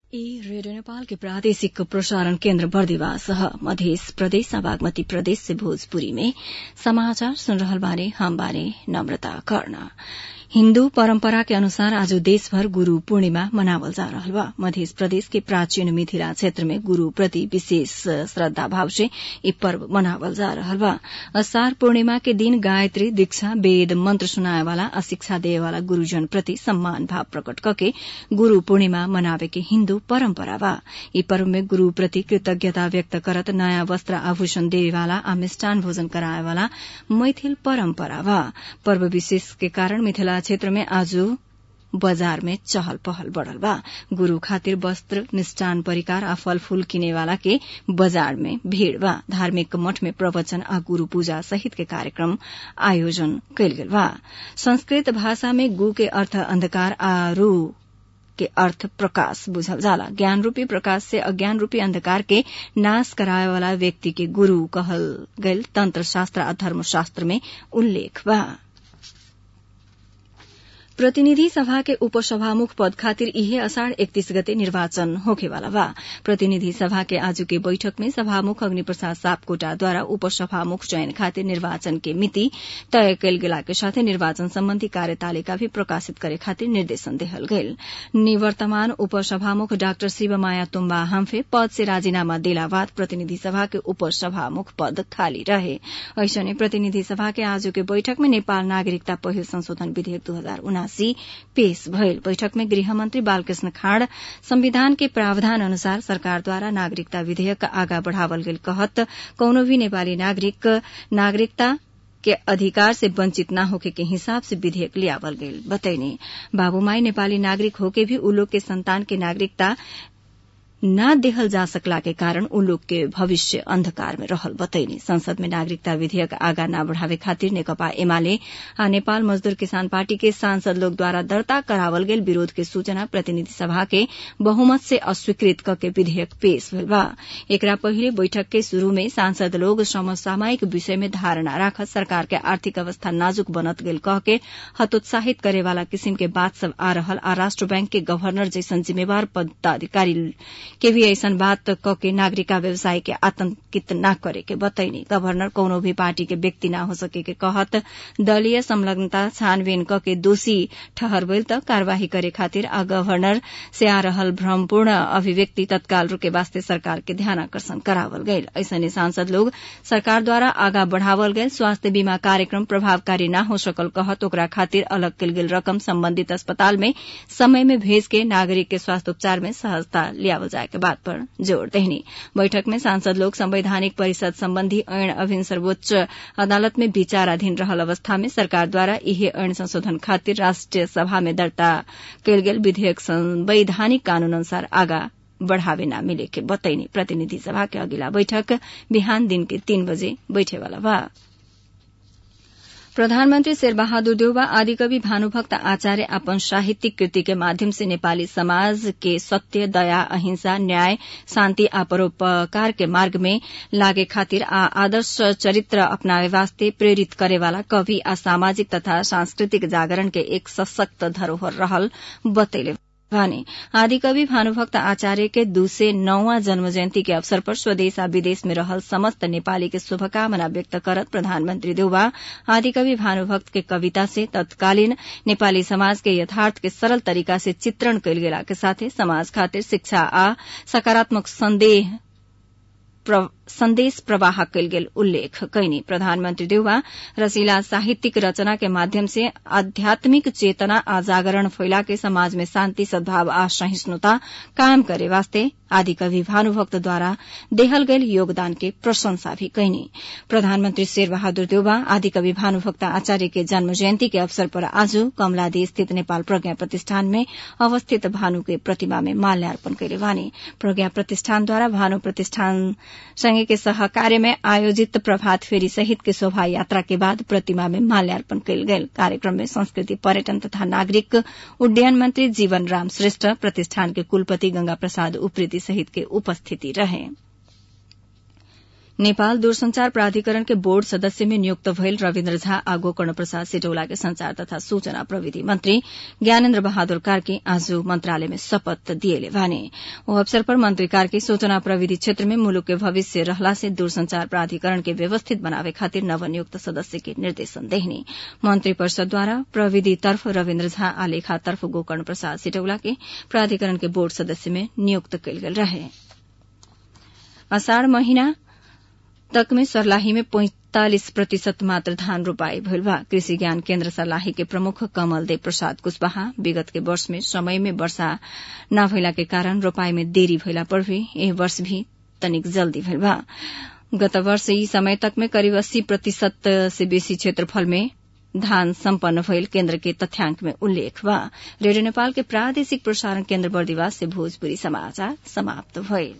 ई रेडियो नेपाल के प्रादेशिक प्रसारण केन्द्र बर्दिवास मध्य प्रदेश बागमती प्रदेश से भोजपुरी में समाचार सुन रहल बारे हम बारे नम्रता कर्ण हिन्दू परम्परा के अनुसार आज देशभर गुरू पूर्णिमा मनावल जा रहल बा मध्य प्रदेश के प्राचीन मिथिला क्षेत्र में गुरू प्रति विशेष श्रद्धा भाव से ई पर्व मनावल जा रहल बा असार पूर्णिमा के दिन गायत्री दीक्षा वेद मंत्र सुनाए वाला आ शिक्षा देवे वाला गुरूजन प्रति सम्मान भाव प्रकट करके गुरू पूर्णिमा मनावे के हिन्दू परम्परा बा ई पर्व में गुरू प्रति कृतज्ञता व्यक्त करत नयाँ वस्त्र आभूषण देवे वाला आ मिष्टान भोजन कराए वाला मैथिल परम्परा बा पर्व विशेष के कारण मिथिला क्षेत्र में आज बजार में चहल पहल बढ़ल बा गुरू खातिर वस्त्र मिष्टान परिकार आ फल फूल किने वाला के बाजार में भीड़ बा धार्मिक मठ में प्रवचन आ गुरू पूजा सहित के कार्यक्रम आयोजन कयल गेल बा संस्कृत भाषा में गु के अर्थ अंधकार आ रू के अर्थ प्रकाश बुझल जाला ज्ञान रूपी प्रकाश से अज्ञान रूपी अंधकार के नाश कराए वाला व्यक्ति के गुरू कहल गयल तंत्र शास्त्र आ धर्मशास्त्र में उल्लेख बा प्रतिनिधि सभा के उपसभामुख पद खातिर इहे असाढ़ एकतीस गते निर्वाचन होखेवाला बा प्रतिनिधि सभा के आज के बैठक में सभामुख अग्नि प्रसाद सापकोटाद्वारा उपसभामुख चयन खातिर निर्वाचन के मिति तय कयल गेला के साथे निर्वाचन सम्बन्धी कार्यतालिका भी प्रकाशित करे खातिर निर्देशन देहल गयल निवर्तमान उपसभामुख डाक्टर शिवमाया तुम्बा हाम्फे पद से राजीनामा देला बाद प्रतिनिधि सभा के उपसभामुख पद खाली रहे ऐसने प्रतिनिधि सभा के आज के बैठक में नेपाल नागरिकता पहिल संशोधन विधेयक दू हजार उनासी पेश भयल बैठक में गृहमन्त्री बालकृष्ण खाड़ संविधान के प्रावधान अनुसार सरकारद्वारा नागरिकता विधेयक आगा बढ़ावल गेल कहत कौनो भी नेपाली नागरिक नागरिकता के अधिकार से वंचित न होके के हिसाब से विधेयक लियावल गेल बतैने बाबूमाई नेपाली नागरिक होके भी उ लोग के संतान के नागरिकता न देहल जा सकला के कारण उ लोग के भविष्य अंधकार में रहल बतैनी संसद में नागरिकता विधेयक आगा न बढ़ावे खातिर नेकपा एमाले आ नेपाल मजदूर किसान पार्टी के सांसद लोग द्वारा दर्ता करावल गेल विरोध के सूचना प्रतिनिधि सभा के बहुमत से अस्वीकृत करके विधेयक पेश भेल बा एकरा पहिले बैठक के शुरू में सांसद लोग समसामयिक विषय में धारणा राखत सरकार के आर्थिक अवस्था नाजुक बनत गेल कह के हतोत्साहित करे वाला किसिम के बात सब आ रहल आ राष्ट्र बैंक के गवर्नर जैसन जिम्मेवार पदाधिकारी के भी ऐसन बात क के नागरिका व्यवसाय के आतंकित न करे के बतैनी गवर्नर कौनो भी पार्टी के व्यक्ति न हो सके के कहत दलीय संलग्नता छानबीन क के दोषी ठहरबैल त कार्यवाही करे खातिर आ गवर्नर से आ रहल भ्रमपूर्ण अभिव्यक्ति तत्काल रूके वास्ते सरकार के ध्यान आकर्षण करावल गयल ऐसने सांसद लोग सरकार द्वारा आगा बढ़ावल गयल स्वास्थ्य बीमा कार्यक्रम प्रभावकारी न हो सकल कहत ओकरा खातिर अलग कल गेल रकम संबंधित अस्पताल में समय में भेज के नागरिक के स्वास्थ्य उपचार में सहजता लियावल जाए के बात पर जोड़ देहनी बैठक में सांसद लोग संवैधानिक परिषद संबंधी ऐन अभिन सर्वोच्च अदालत में विचाराधीन रहल अवस्था में सरकार द्वारा इहे ऐन संशोधन खातिर राष्ट्रिय सभा में दर्ता कयल गेल विधेयक संवैधानिक कानून अनुसार आगा बढ़ावे न मिले के बतैनी प्रतिनिधि सभा के अगिला बैठक बिहान दिन के तीन बजे बैठेवाला बा प्रधानमन्त्री शेरबहादुर देउवा आदिकवि भानुभक्त आचार्य अपन साहित्यिक कृति के माध्यम से नेपाली समाज के सत्य दया अहिंसा न्याय शान्ति आ परोपकार के मार्ग में लागे खातिर आ आदर्श चरित्र अपनावे वास्ते प्रेरित करेवाला कवि आ सामाजिक तथा सांस्कृतिक जागरण के एक सशक्त धरोहर रहल बतैले भने आदिकवि भानुभक्त आचार्य के दू से नौवा जन्म जयन्ती के अवसर पर स्वदेश आ विदेश में रहल समस्त नेपाली के शुभकामना व्यक्त करत प्रधानमन्त्री देउवा आदिकवि भानुभक्त के कविता से तत्कालीन नेपाली समाज के यथार्थ के सरल तरीका से चित्रण कयल गेला के साथे समाज खातिर शिक्षा आ सकारात्मक संदेह संदेश प्रवाह कयल गेल उल्लेख कैनी प्रधानमन्त्री देउवा रसिला साहित्यिक रचना के माध्यम से आध्यात्मिक चेतना आ जागरण फैला के समाज में शान्ति सद्भाव आ सहिष्णुता कायम करे वास्ते आदि कवि भानुभक्तद्वारा देहल गयल योगदान के प्रशंसा भी कैनी प्रधानमन्त्री शेर बहादुर देउवा आदि कवि भानुभक्त आचार्य के जन्म जयन्ती के अवसर पर आज कमलादी स्थित नेपाल प्रज्ञा प्रतिष्ठान में अवस्थित भानु के प्रतिमा में माल्यार्पण कैले वानी प्रज्ञा प्रतिष्ठानद्वारा भानु प्रतिष्ठान संगे के सहकार्य में आयोजित प्रभात फेरी सहित के शोभा यात्रा के बाद प्रतिमा में माल्यार्पण कयल गेल कार्यक्रम में संस्कृति पर्यटन तथा नागरिक उड्डयन मंत्री जीवन राम श्रेष्ठ प्रतिष्ठान के कुलपति गंगा प्रसाद उप्रेती सहित के उपस्थिति रहे नेपाल दूरसंचार प्राधिकरण के बोर्ड सदस्य में नियुक्त भइल रविन्द्र झा आ गोकर्ण प्रसाद सिटौला के संचार तथा सूचना प्रविधि मंत्री ज्ञानेन्द्र बहादुर कार्की आज मंत्रालय में शपथ दिएले भने ओ अवसर पर मंत्री कार्की सूचना प्रविधि क्षेत्र में मुलुक के भविष्य रहला से दूरसंचार प्राधिकरण के व्यवस्थित बनावे खातिर नवनियुक्त सदस्य के निर्देशन देहने मंत्री परिषदद्वारा प्रविधि तर्फ रविन्द्र झा आ लेखा तर्फ गोकर्ण प्रसाद सिटौला के प्राधिकरण के बोर्ड सदस्य में नियुक्त कयल गेल रहे अषाढ़ महीना तक में सर्लाही में पैंतालिस प्रतिशत मात्र धान रोपाई भइल बा कृषि ज्ञान केन्द्र सर्लाही के प्रमुख कमल देव प्रसाद कुशवाहा विगत के वर्ष में समय में वर्षा न भइला के कारण रोपाई में देरी भइला पर भी एह वर्ष भी तनिक जल्दी भइल बा गत वर्ष यी समय तक में करीब अस्सी प्रतिशत से बेसी क्षेत्रफल में धान सम्पन्न भइल केन्द्र के तथ्याङ्क में उल्लेख बा रेडियो नेपाल के प्रादेशिक प्रसारण केन्द्र बर्दिवास से भोजपुरी समाचार समाप्त भइल